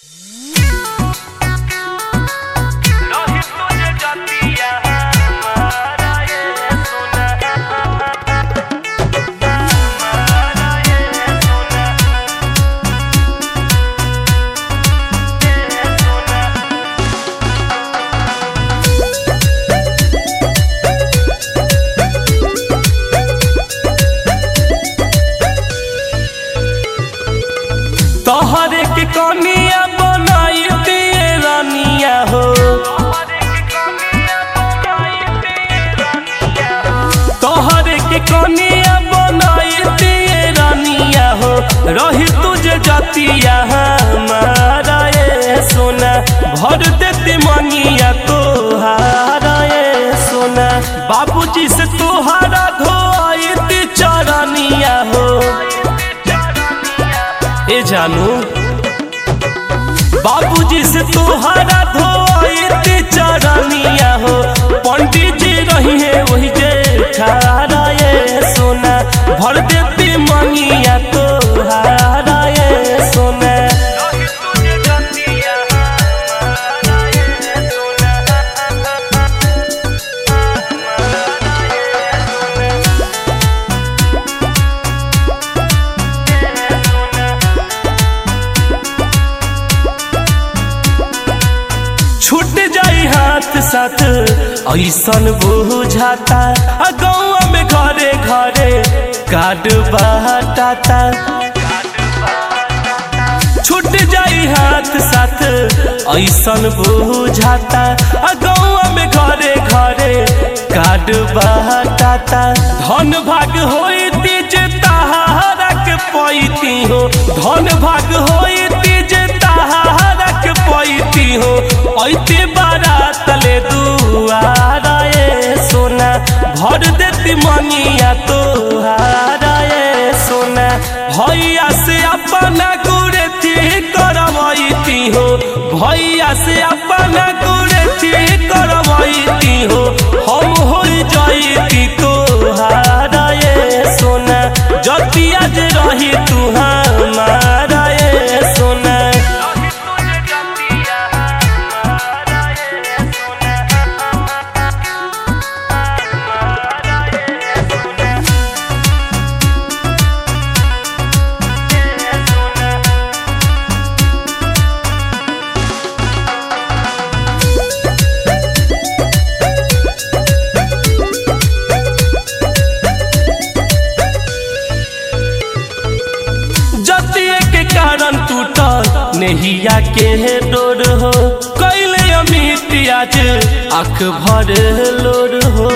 रही तुझे जतिया हमारा ये सोना भर देती मंगिया तोहारा ये सोना बाबूजी से तोहारा धोती चरनिया हो ए जानू बाबूजी से तोहारा धोती चरनिया हो पंडित जी रही है वही जे ठारा ये सोना भर देती मंगिया तोहारा ये सोना छूट जाई हाथ साथ ऐसन बुझाता आ गौआ में घरे घरे कार्ड बाटाता छूट जाई हाथ साथ ऐसन बुझाता आ गौआ में घरे घरे कार्ड बाटाता धन भाग होई जे ताहारा के पैती हो धन भाग होई जे ताहारा के पैती हो ऐते बारात ले दुआरा ये सोना भर देती मनिया तोहारा ये सोना भैया से अपना गुड़े थी करवैती हो भैया से अपना गुड़े थी करवैती हो हम हो जाइती तोहारा ये सोना जतिया जे रही तू हमारा ये सोना जतिये के कारण टूटल नेहिया के डोर हो कैले अमित आज आँख भर लोर हो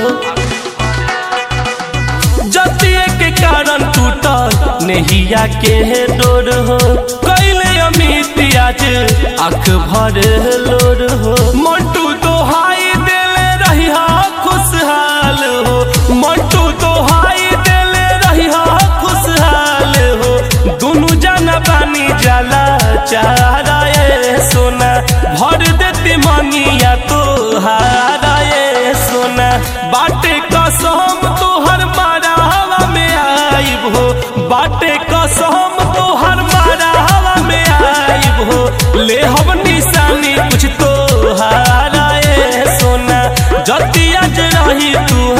जतिये के कारण टूटल नेहिया के डोर हो कैले अमित आज आँख भर लोर हो मंटू दोहाई देले रही खुशहाल हो मंटू दोहाई देले रही खुशहाल हो दुनु जाना पानी जाला चारा ये सोना भर देती मंगिया तोहारा ये सोना बाटे कसम तोहर मारा हवा में आइब हो बाटे कसम तोहर मारा हवा में आइब हो ले हम निशानी कुछ तोहारा ये सोना जतिया जे रही तू